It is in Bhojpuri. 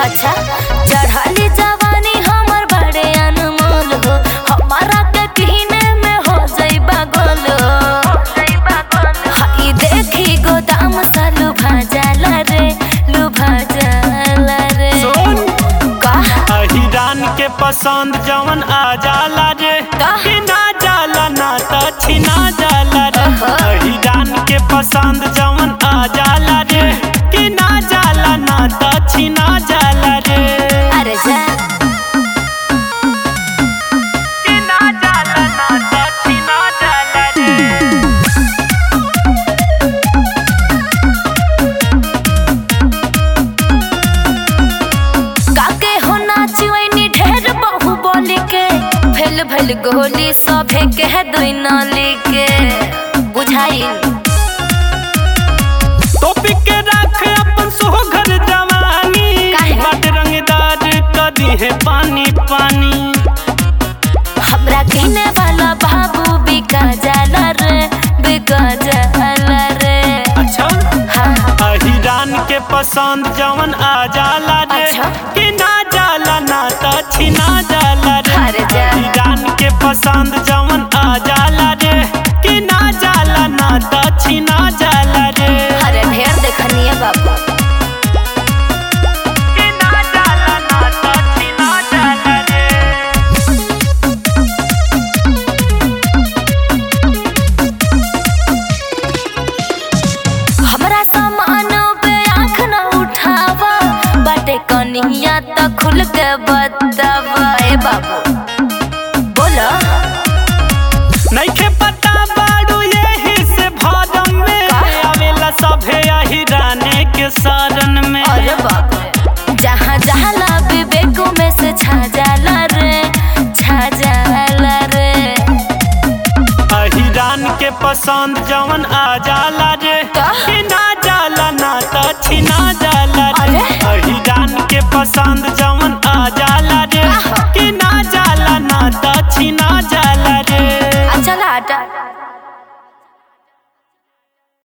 अच्छा चढ़ली जवानी हमर बड़े अनमोल हो हमारा के कहने में हो जाइबा गोल हई देखी गोदाम सा लुभा जाला रे लुभा जाला रे सुन का अहिरान के पसंद जवन आ जाला रे का? कि ना जाला ना त छिना जाला रे अहा। अहिरान के पसंद जवन आ जाला रे कि ना जाला ना त छिना जाला रे अरे जा कि ना जाला ना त छिना जाला रे काके हो नाचिवैनी ढेर बहु बोली के भेल भेल गोली सभे के दुई नाली के बुझाइल टोपी के राख अपन सोहगर जवानी काहे? बट रंगदार कदी है पानी पानी हमरा कहने वाला बाबू बिका जाला रे बिका जाला रे अच्छा हाँ अहिरान के पसंद जवन आ जाला रे अच्छा। कि ना जाला ना त छिना जाला रे अरे जा। अहिरान के पसंद जवन आ जाला रे कि ना जाला ना त छिना जाला रे अरे ढेर देखनिए बाबू कि ना जाला ना त छिना जाला रे हमरा सामान पे आँख न उठावा बाटे कनिया त खुल के बतावा ए बाबू बोलो नइखे पता बाड़ू यही से भादम में का? आवेला सभे अहिराने के शरण में अरे बाप रे जहाँ जहाँ ला विवेक में से छा जाला रे छा जाला रे अहिरान के पसंद जवन आ जाला